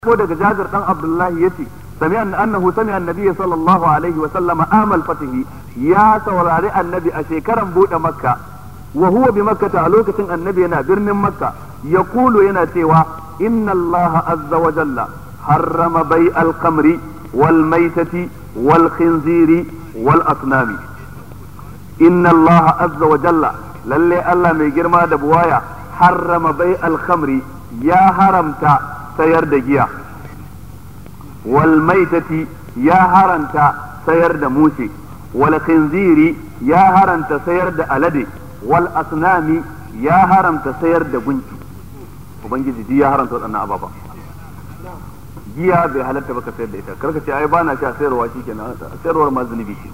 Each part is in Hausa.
ko daga Jabir dan Abdullahi yace sami'a annahu sami'a annabi sallallahu alaihi wa sallama amal fatihi ya saurari annabi a shekaran bude makka wa huwa bi makkata a lokacin annabi yana birnin makka yaqulu yana cewa inna allaha azza wa jalla harrama bai al-khamri wal maitati wal khinziri wal asnami inna allaha azza wa jalla lalle Allah mai girma da buwaya harrama bai al-khamri ya haramta sayar da giya wal maitati ya haranta sayar da mushe wal khinziri ya haranta sayar da alade wal asnami ya haramta sayar da gunki ubangiji ji ya haramta waɗannan ababa giya bai halatta baka sayar da ita karka ce ai bana sha sayarwa shikenan sayarwar ma zunubi ce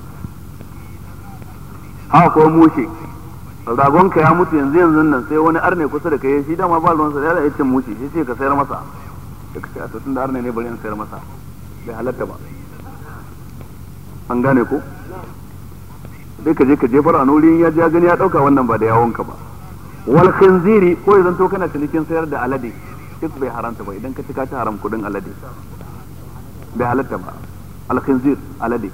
haka ko mushe ragonka ya mutu yanzu yanzu nan sai wani arne kusa da kai shi dama ba ruwansa da ya cin mushe shi ce ka sayar masa da ka ce a tun da arne ne bari in sayar masa bai halatta ba an gane ko sai ka je ka jefar a nuri ya ji ya gani ya dauka wannan ba da yawonka ba wal khinziri ko ya zanto kana cinikin sayar da alade duk bai haramta ba idan ka ci ka ci haram kudin alade bai halatta ba al khinzir alade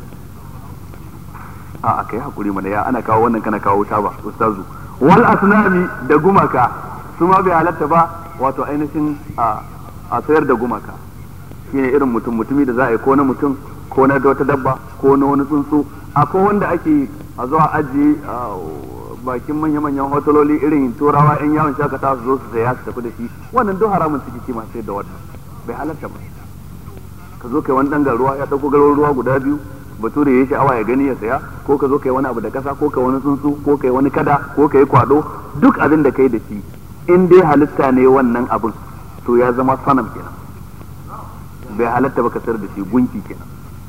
a a kai hakuri mana ya ana kawo wannan kana kawo ta ba ustazu wal asnami da gumaka su ma bai halatta ba wato ainihin a a sayar da gumaka shine irin mutum mutumi da za a yi ko na mutum ko na wata dabba ko na wani tsuntsu akwai wanda ake a zuwa ajiye bakin manya-manyan hoteloli irin turawa yan yawon shakata su zo su saya su tafi da shi wannan duk haramun suke kima sai da wannan bai halatta ba ka zo kai wani dan ruwa ya dauko garin ruwa guda biyu bature ya sha'awa ya gani ya saya ko ka zo kai wani abu da kasa ko kai wani tsuntsu ko kai wani kada ko kai kwado duk abin da kai da shi in dai halitta ne wannan abin to ya zama sanam kenan bai halatta ba ka sayar da shi gunki kenan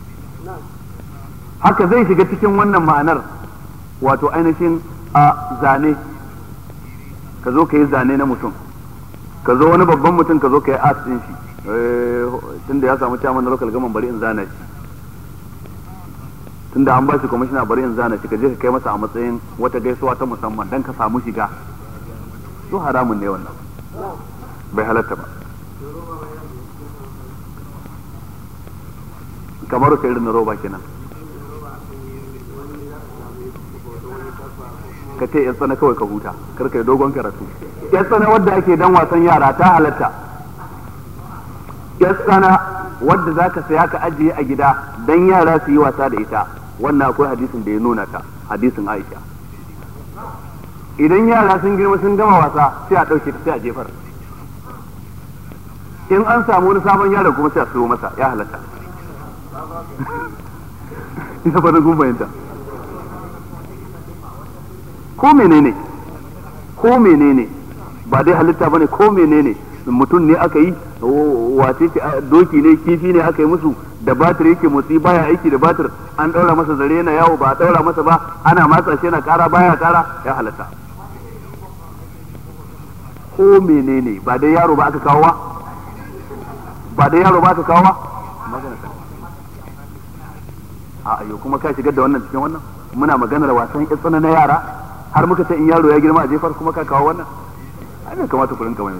haka zai shiga cikin wannan ma'anar wato ainihin a zane ka zo ka yi zane na mutum ka zo wani babban mutum ka zo ka yi art din shi tunda ya samu chairman na local gaman bari in zana shi tunda an ba shi kwamishina bari in zana shi ka je ka kai masa a matsayin wata gaisuwa ta musamman dan ka samu shiga su haramun ne wannan bai halatta ba kamar ka irin roba kenan ka ce yan tsana kawai ka huta kar ka yi dogon karatu yan tsana wadda ake dan wasan yara ta halatta yan tsana wadda za ka saya ka ajiye a gida dan yara su yi wasa da ita wannan akwai hadisin da ya nuna ta hadisin aisha idan yara sun girma sun gama wasa sai a ɗauke ta sai a jefar in an samu wani sabon yaro kuma sai a siyo masa ya halatta ina fata kun fahimta ko menene ko menene ba dai halitta bane ko menene mutum ne aka yi wace ce doki ne kifi ne aka yi musu da batir yake motsi baya aiki da batir an daura masa zare yana yawo ba a daura masa ba ana matsa shi yana kara baya kara ya halatta ko menene ba dai yaro ba aka kawo ba ba dai yaro ba aka kawo ba magana a ayo kuma ka shigar da wannan cikin wannan muna maganar wasan tsana na yara har muka ce in yaro ya girma a jefar kuma ka kawo wannan ai bai kamata ku rinka wani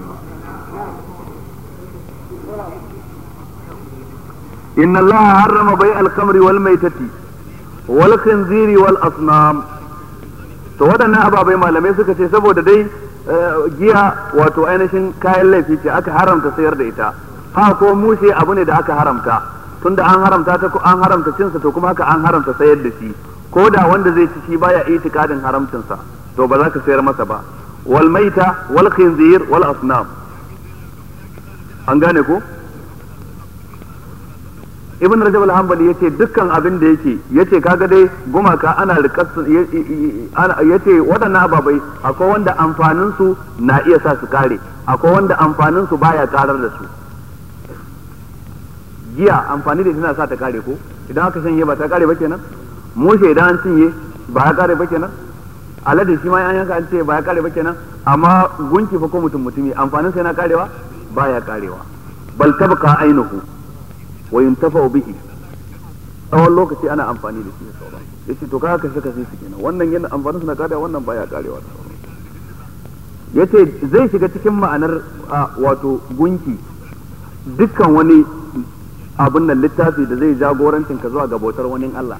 inna allaha harrama bai al-khamri wal maitati wal khinziri wal asnam to waɗannan ababai malamai suka ce saboda dai giya wato ainihin kayan laifi ce aka haramta sayar da ita ha ko mushe abu ne da aka haramta tunda an haramta ta an haramta cinsa to kuma haka an haramta sayar da shi ko da wanda zai ci shi baya itikadin haramcinsa to ba za ka sayar masa ba wal maita wal khinzir wal asnam an gane ko ibn rajab al-hanbali yace dukkan abin da yake yace kaga dai gumaka ana rikasu yace waɗannan ababai akwai wanda amfanin su na iya sa su kare akwai wanda amfanin su baya karar da su giya amfani da tana sa ta kare ko idan aka shanye ba ta kare ba kenan mushe idan an cinye ba ya kare ba kenan alade shi ma an yanka an ce ba ya kare ba kenan amma gunki fa ko mutum mutumi amfanin sa yana karewa ba ya karewa bal tabqa ainihu wa yuntafa'u bihi tsawon lokaci ana amfani da shi da sauran yace to kaga kashe kashe su kenan wannan yana amfanin sa na karewa wannan baya karewa da sauran yace zai shiga cikin ma'anar wato gunki dukkan wani abin nan littafi da zai jagorancin ka zuwa ga bautar wani Allah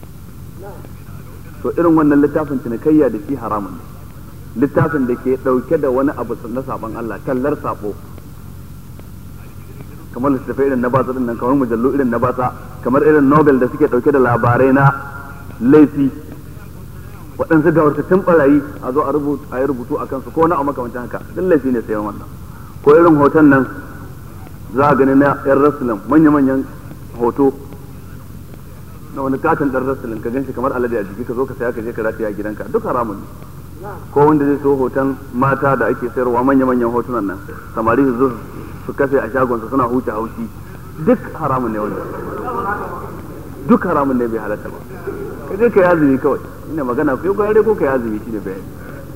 to irin wannan littafin cinikayya da shi haramun ne littafin da ke ɗauke da wani abu na sabon Allah tallar sabo kamar littattafai irin na batsa din nan kamar mujallu irin na batsa kamar irin nobel da suke ɗauke da labarai na laifi waɗansu gawartattun ɓarayi a zo a yi rubutu a kansu ko na a makamancin haka duk laifi ne sayan wannan ko irin hoton nan za a gani na yan rasulun manya-manyan hoto na wani katon ɗan rasulun ka ganshi kamar alade a jiki ka zo ka saya ka je ka rataya a gidanka duk haramun ne ko wanda zai so hoton mata da ake sayarwa manya-manyan hotunan nan samari su zo su kafe a shagonsa suna huce haushi duk haramun ne wanda duk haramun ne bai halatta ba ka je ka yazumi kawai ina magana ko ko ko ka yazumi shine bayani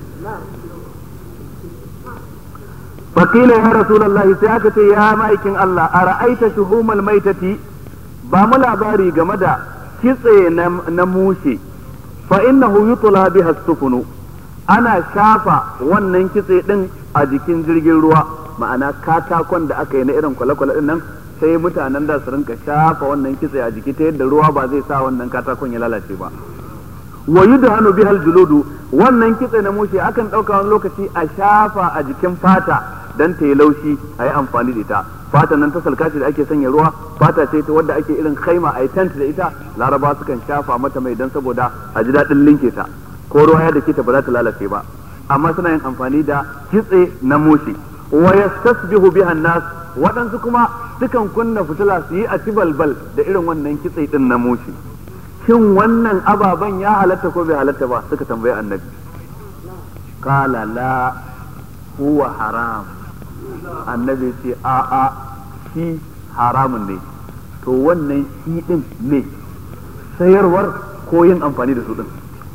fakila ya rasulullahi sai aka ce ya ma'aikin Allah a ra'aita shuhumal maitati ba mu labari game da kitse na mushe fa innahu yutla biha sufunu ana shafa wannan kitse din a jikin jirgin ruwa ma'ana katakon da aka yi na irin kwale-kwale din nan sai mutanen da su rinka shafa wannan kitse a jiki ta yadda ruwa ba zai sa wannan katakon ya lalace ba wa yudhanu bihal juludu wannan kitse na mushe akan ɗauka wani lokaci a shafa a jikin fata dan ta yi laushi a yi amfani da ita fata nan ta salka da ake sanya ruwa fata ce ta wadda ake irin khaima a yi tent da ita laraba sukan shafa mata mai dan saboda a ji daɗin linke ta ko ruwa ya dake ta ba za ta lalace ba amma suna yin amfani da kitse na mushe wa yastasbihu biha nas waɗansu kuma sukan kunna fitila su yi a ci balbal da irin wannan kitse din na mushe shin wannan ababen ya halatta ko bai halatta ba suka tambayi annabi qala la huwa haram annabi ce a a shi haramun ne to wannan shi din ne sayarwar ko yin amfani da su din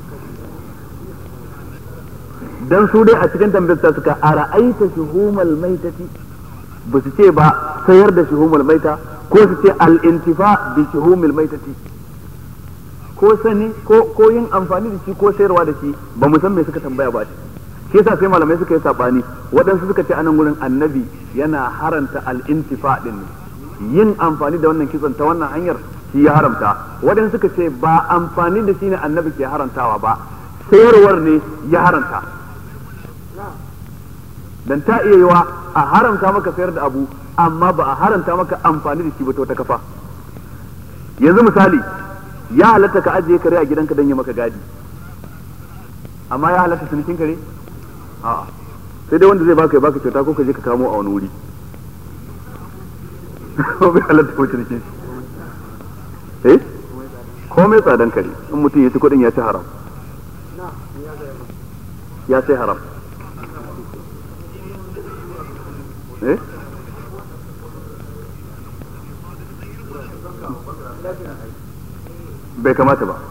dan su dai a cikin tambayar suka ara'aita shuhumal maitati ba su ce ba sayar da shuhumul maita ko su ce al-intifa bi shuhumil maitati ko sani ko ko yin amfani da shi ko sayarwa da shi ba mu san me suka tambaya ba shi yasa sai malamai suka yi sabani waɗansu suka ce anan gurin annabi yana haranta al-intifa din yin amfani da wannan kitson ta wannan hanyar shi ya haramta waɗansu suka ce ba amfani da shi ne annabi ke harantawa ba sayarwar ne ya haranta dan ta iya yiwa a haramta maka sayar da abu amma ba a haramta maka amfani da shi ba ta wata kafa yanzu misali ya halatta ka ajiye kare a gidanka don yi maka gadi amma ya halatta cinikin kare a'a sai dai wanda zai baka ya baka kyauta ko ka je ka kamo a wani wuri ko bai halatta ko cinikin shi eh komai tsadan kare in mutum ya ci kuɗin ya ci haram ya sai haram eh bai kamata ba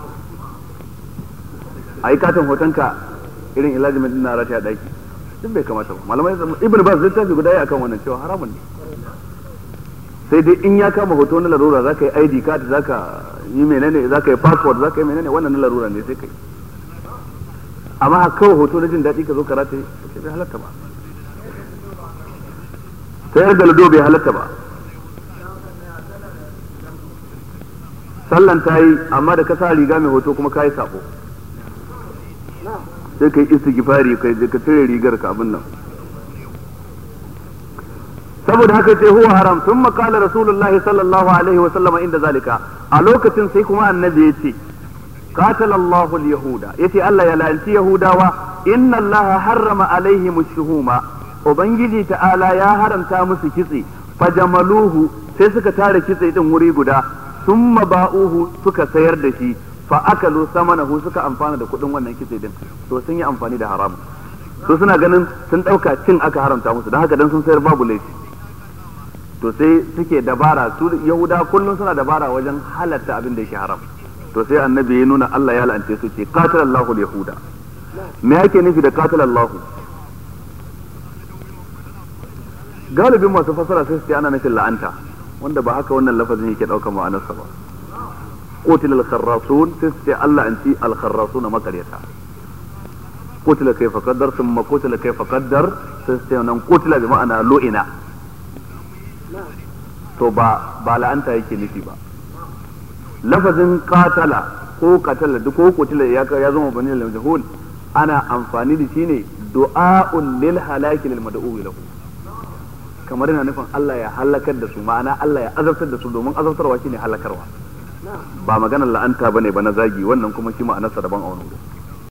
a yi katon hotonka irin ilajimin din na rata a daki duk bai kamata ba malamai ibn bas zai tafi guda akan wannan cewa haramun ne sai dai in ya kama hoto na larura za ka yi id card za ka yi menene za ka yi passport za ka yi menene wannan na larura ne sai ka yi amma a kawai hoto na jin daɗi ka zo ka rataye sai bai halatta ba sayar da lado bai halatta ba sallan ta yi amma da ka sa riga mai hoto kuma ka yi sako sai ka yi istighfari ka ka cire rigar ka abin nan saboda haka ce huwa haram sun makala rasulullahi sallallahu alaihi wa sallama inda zalika a lokacin sai kuma annabi ya ce قاتل الله اليهود يتي الله يلعنتي يهوداوا إن الله حرم عليهم الشهوم وبنجي تعالى يا حرم تامس كتسي فجملوه sai suka tara kitse din wuri guda sun ba'uhu suka sayar da shi fa akalu samanahu suka amfana da kuɗin wannan kitse din to sun yi amfani da haramun to suna ganin sun ɗauka cin aka haramta musu don haka dan sun sayar babu laifi to sai suke dabara su yahuda kullum suna dabara wajen halatta abin da yake haram to sai annabi ya nuna Allah ya la'ance su ce qatalallahu al-yahuda me yake nufi da qatalallahu galibin masu fasara sai su ce ana nufin la'anta wanda ba haka wannan lafazin yake daukar ma'anarsa ba قتل الخراصون تستي الله أنت الخراصون ما قريتا قتل كيف قدر ثم قتل كيف قدر تستي قتل بمعنى لؤنا to ba ba la'anta yake nufi ba lafazin qatala ko qatala duk ko qutila ya ya zama bani lil majhul ana amfani da shi ne du'a'un lil halaki lil mad'u lahu kamar yana nufin Allah ya halakar da su ma'ana Allah ya azabtar da su domin azabtarwa shine halakarwa ba maganar la'anta bane ba na zagi wannan kuma shi ma'anarsa daban a wani wuri